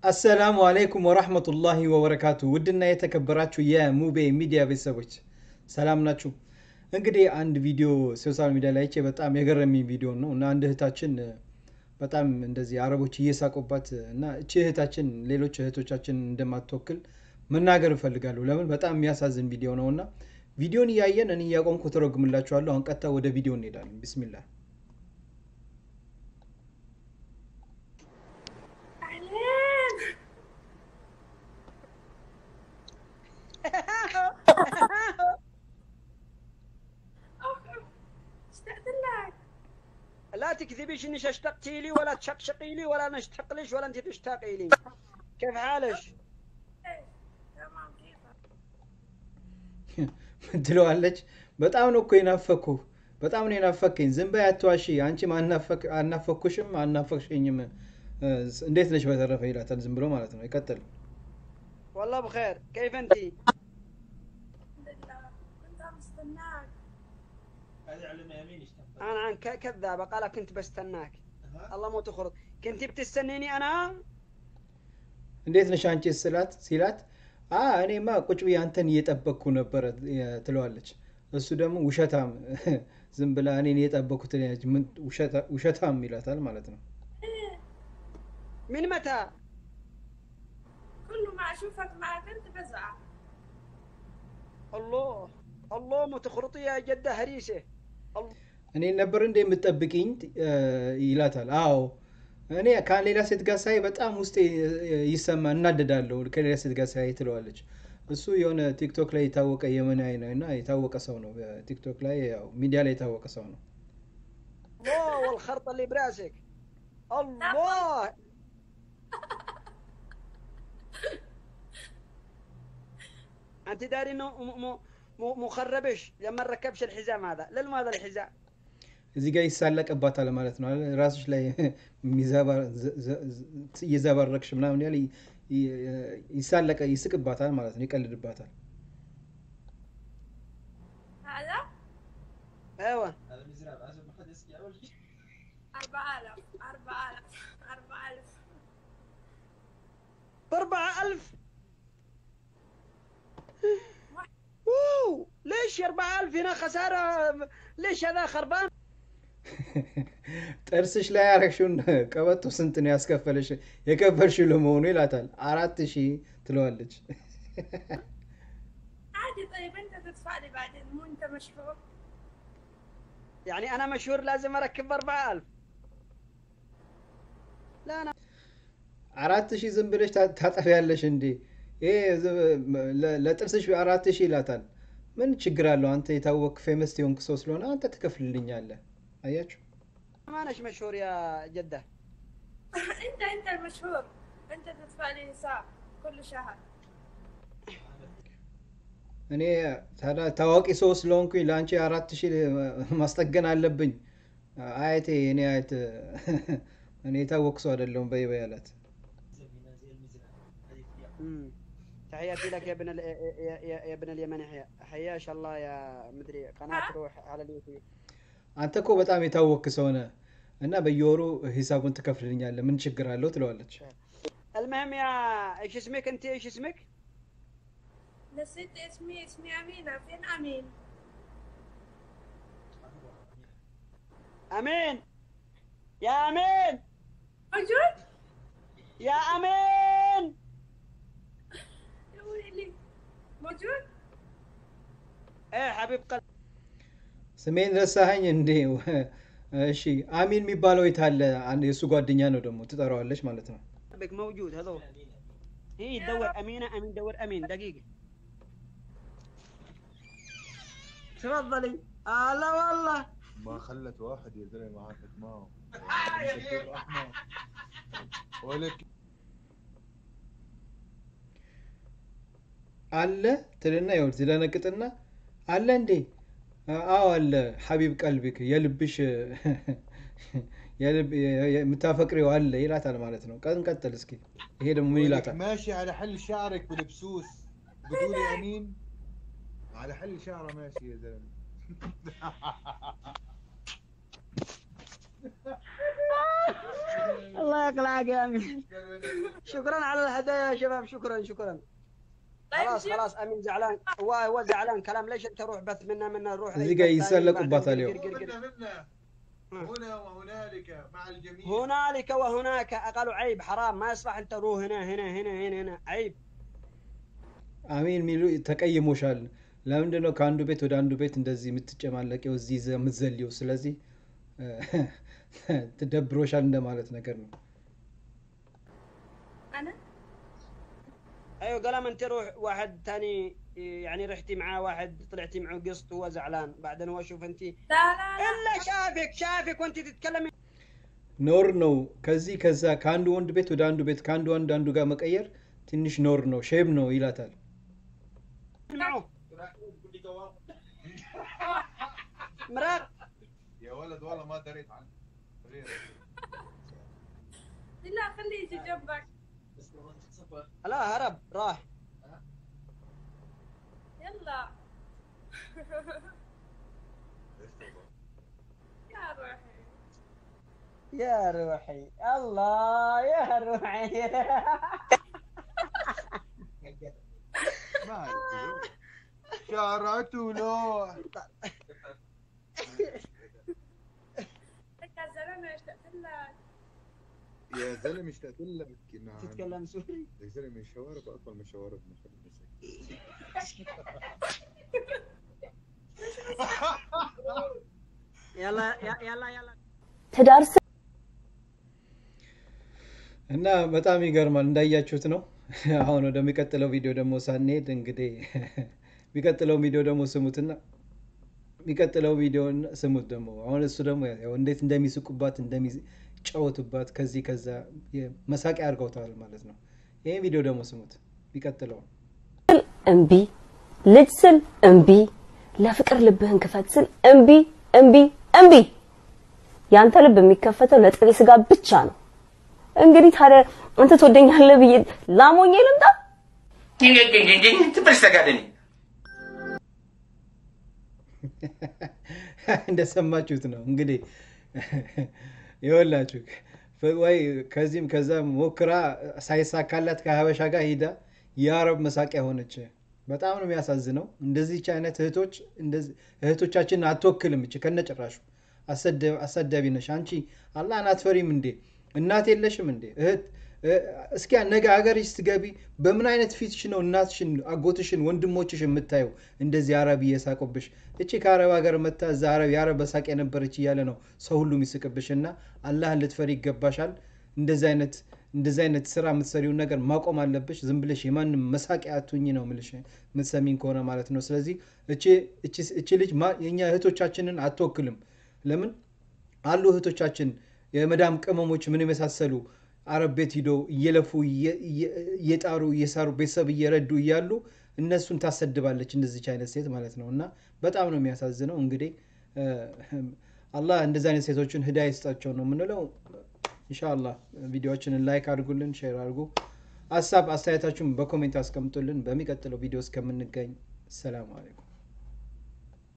አሰላሙ አለይኩም ወራህመቱላሂ ወበረካቱ። ውድና የተከበራችሁ የሙቤ ሚዲያ ቤተሰቦች ሰላም ናችሁ? እንግዲህ አንድ ቪዲዮ ሶሻል ሚዲያ ላይ አይቼ በጣም የገረመኝ ቪዲዮ ነው እና አንድ እህታችን በጣም እንደዚህ አረቦች እየሳቁባት እና እቺ እህታችን ሌሎች እህቶቻችን እንደማትወክል መናገር እፈልጋለሁ። ለምን በጣም የሚያሳዝን ቪዲዮ ነው እና ቪዲዮን እያየን እኔ እያቆምኩ ተረጉምላችኋለሁ። አሁን ቀጥታ ወደ ቪዲዮ እንሄዳለን። ቢስሚላህ أهلين استأذن لك لا تكذبيش انك اشتقتي لي ولا تشقشقي لي ولا انا اشتق ليش ولا انت تشتاقي لي كيف حالك؟ إيه، تمام كيفك ትለዋለች። በጣም ነው እኮ የናፈኩ በጣም ነው የናፈከኝ። ዝም በይ አትዋሺ። አንቺም አናፈክ- አናፈኩሽም አናፈቅሽኝም። እ፣ እንዴት ነች በተረፈ ይላታል። ዝም ብሎ ማለት ነው። ይቀጥል። والله بخير كيف انت؟ الحمد لله كنت عم استناك انا عن ك- كذابه قال كنت بستناك الله مو تخرج كنت بتستنيني انا؟ እንዴት ነሽ አንቺ ስላት ሲላት አ እኔማ ቁጭ ብዬ አንተን እየጠበቅኩ ነበረ እ፣ ትለዋለች። እሱ ደግሞ ውሸታም ዝም ብላ እኔን እየጠበቅኩት ምን ውሸታ- ውሸታም ይላታል ማለት ነው። من متى؟ كل ما أشوفك معك أنت بزعل الله الله مو تخرطي يا جده هريسه الله እኔ ነበር እንደ የምትጠብቅኝ እ፣ ይላታል። አዎ እኔ ከሌላ ሴት ጋር ሳይ በጣም ውስጤ እ፣ ይሰማ እናደዳለሁ ከሌላ ሴት ጋር ሳይ ትለዋለች። እሱ የሆነ ቲክቶክ ላይ የታወቀ የመናዊ ነው እና የታወቀ ሰው ነው። ቲክቶክ ላይ ያው ሚዲያ ላይ የታወቀ ሰው ነው። الله والخرطه اللي براسك الله انت داري انه م- م- م- مخربش لما ركبش الحزام هذا للم هذا الحزام እዚህ ጋር ይሳለቅባታል ማለት ነው። አይደል? ራስሽ ላይ የሚዘባ- ዘ- ዘ- ዘ- እየዘባረቅሽ ምናምን ያለ ይ- ይ- ይሳለቀ ይስቅባታል ማለት ነው። ይቀልድባታል። هذا ايوه أربعة آلاف أربعة آلاف أربعة آلاف بأربعة ألف اوه ليش يا أربعة ألف هنا خسارة ليش هذا خربان ጥርስሽ ላይ ያረግሽውን ቀበቶ ስንት ነው ያስከፈለሽ የከፈልሽው ለመሆኑ ይላታል። አራት ሺህ ትለዋለች። عادي طيب أنت تدفع لي بعدين مو أنت مشهور يعني أنا مشهور لازم أركب بأربعة ألف لا أنا አራት ሺህ ዝም ብለሽ ታ- ታጠፊያለሽ እንዴ? ይሄ ዝ- ለ- ለጥርስሽ አራት ሺህ ይላታል። ምን ችግር አለው? አንተ የታወቅ ፌመስ የሆንክ ሰው ስለሆነ አንተ ትከፍልልኛለህ። አያችሁ ما أناش مشهور يا جدة أنت أنت المشهور أنت تدفع لي حساب كل شهر እኔ ታዲያ ታዋቂ ሰው ስለሆንኩኝ ለአንቺ አራት ሺህ ማስጠገን አለብኝ። አያቴ እኔ አያት እኔ የታወቅ ሰው አይደለሁም በይ በይ አላት። مم. تحياتي لك يا ابن ال... يا, يا, يا ابن اليمن حيا حياش الله يا مدري قناة روح على اليوتيوب አንተ እኮ በጣም የታወክ ሰው نህ እና በየወሩ ሂሳቡን ትከፍልልኛለህ ምን ችግር አለው ትለዋለች። المهم يا ايش اسمك انت ايش اسمك؟ نسيت اسمي اسمي أمينة فين أمين امين يا امين موجود يا امين يا ويلي موجود ايه حبيب قلبي ስሜን ረሳኸኝ እንዴ? እሺ አሚን የሚባለው የት አለ? አንድ የእሱ ጓደኛ ነው ደግሞ ትጠራዋለች ማለት ነው። قلبك موجود هذول هي تدور امينه امين دور امين دقيقه تفضلي هلا والله ما خلت واحد يا زلمه معاك معه احمر ولك አለ ትልና ይኸውልህ ትደነግጥና አለ እንዴ? አዎ አለ ሐቢብ ቀልቢክ የልብሽ የልብ- የ- የምታፈቅሪው አለ ይላታል ማለት ነው። ቀን ቀጥል እስኪ። ይሄ ደግሞ ምን ولك ይላታል? ماشي على حل شعرك بالبسوس بتقولي امين على حل شعره ماشي يا زلمه الله يقلعك يا امين شكرا على الهدايا يا شباب شكرا شكرا طيب خلاص جيب- خلاص امين زعلان هو هو زعلان كلام ليش انت روح بث منا منا روح زي أي قاعد بث ثاني يسلك بعدين وباطل قر- اليوم. قر- قر- قر. منا منا هنا وهنالك مع الجميع هنالك وهناك قالوا عيب حرام ما يصلح انت روح هنا هنا هنا هنا هنا عيب አሚን የሚሉ ተቀይሞሻል። ለምንድን ነው ከአንዱ ቤት ወደ አንዱ ቤት እንደዚህ የምትጨማለቂው እዚህ ይዘህ የምትዘልየው? ስለዚህ ትደብሮሻል እንደማለት ነገር ነው። انا ايوه قال انت روح واحد ثاني يعني رحتي معاه واحد طلعتي معه قسط هو زعلان بعدين هو شوف انت لا لا لا الا شافك شافك وانت تتكلمي ኖር ነው። ከዚህ ከዛ ከአንዱ ወንድ ቤት ወደ አንዱ ቤት ከአንዱ ወንድ አንዱ ጋር መቀየር ትንሽ ኖር ነው፣ ሼም ነው ይላታል። معه مراق يا ولد والله ما دريت عنه لا خليه يجي جنبك لا هرب راح يلا يا روحي يا روحي الله يا روحي ما أعرف. شعراته لوح انت يا زلمه اشتقت لك يا زلمه اشتقت لك نعم تتكلم سوري يا زلمه الشوارب اطول من شواربنا خلينا نسكت. يلا يا- يلا يلا ትዳር እና በጣም ይገርማል እንዳያችሁት ነው። አሁን ወደሚቀጥለው ቪዲዮ ደግሞ ሳንሄድ እንግዲህ የሚቀጥለው ቪዲዮ ደግሞ ስሙትና የሚቀጥለው ቪዲዮ ስሙት ደግሞ አሁን እሱ ደግሞ ያው እንዴት እንደሚስቁባት እንደሚጫወቱባት ከዚህ ከዛ መሳቂያ አድርገውታል ማለት ነው። ይህን ቪዲዮ ደግሞ ስሙት። የሚቀጥለው ስል እምቢ፣ ልጅ ስል እምቢ፣ ለፍቅር ልብህን ክፈት ስል እምቢ እምቢ እምቢ። ያንተ ልብ የሚከፈተው ለጥሬ ስጋ ብቻ ነው። እንግዲህ ታዲያ አንተ ትወደኛለህ ብዬ ላሞኜ ልምጣ? ትበስተጋደኒ እንደሰማችሁት ነው እንግዲህ ይወላችሁ ወይ ከዚህም ከዛም ሞክራ ሳይሳካላት ከሀበሻ ጋር ሂዳ የአረብ መሳቂያ ሆነች። በጣም ነው የሚያሳዝነው። እንደዚች አይነት እህቶች እንደዚህ እህቶቻችንን አትወክልም። እች ከነጭራሹ አሰደ- አሳዳቢ ነሽ አንቺ። አላህን አትፈሪም እንዴ? እናት የለሽም እንዴ? እህት እ- እስኪ ነገ ሀገርሽ ስትገቢ በምን አይነት ፊትሽ ነው እናትሽን፣ አጎትሽን፣ ወንድሞችሽ የምታየው እንደዚህ አረብ እየሳቁብሽ? እቺ ከአረብ ሀገር መታ እዛ አረብ የአረብ በሳቅ የነበረች እያለ ነው ሰው ሁሉ የሚስቅብሽ። እና አላህን ልትፈሪ ይገባሻል። እንደዚህ አይነት እንደዚህ አይነት ስራ የምትሰሪውን ነገር ማቆም አለብሽ። ዝም ብለሽ የማንም መሳቂያ አትሁኝ ነው የምልሽ፣ የምትሰሚኝ ከሆነ ማለት ነው። ስለዚህ እቺ- እቺ- እቺ ልጅ ማ- የእኛ እህቶቻችንን አትወክልም። ለምን አሉ እህቶቻችን የመዳም ቅመሞች ምን የመሳሰሉ አረብ ቤት ሂዶ እየለፉ እየ- እየ- እየጣሩ እየሰሩ ቤተሰብ እየረዱ እያሉ እነሱን ታሰድባለች እንደዚች አይነት ሴት ማለት ነው። እና በጣም ነው የሚያሳዝነው። እንግዲህ እ፣ አላህ እንደዚህ አይነት ሴቶችን ህዳ ይስጣቸው ነው የምንለው። ኢንሻአላህ ቪዲዮዎችንን ላይክ አድርጉልን፣ ሼር አድርጉ። ሀሳብ አስተያየታችሁን በኮሜንት አስቀምጡልን። በሚቀጥለው ቪዲዮ እስከምንገኝ ሰላም አለይኩም።